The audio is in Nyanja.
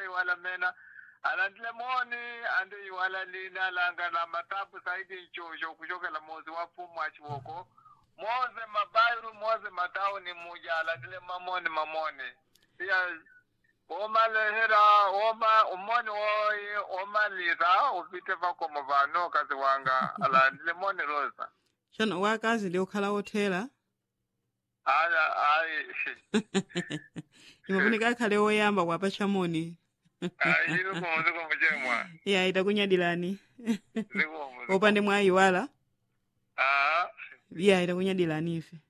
iwala mena alandile moni andi iwala lina langa la matapu saidi nchosho kushokela mozi wa fumu wa chivoko moze mabairu moze matauni muja alandile mamoni mamoni pia omalehera oma umoni woyi omalira upite pakomo vano kazi wanga alandile moni rosa tsono wakazi ndi okhala othera aya ayi imafunika akhale oyamba kwapa chamoni ayi zikomo zikomo chemwa iya itakunyadilani zikomo zikomo. opande mwayiwala ah iya itakunyadilani ife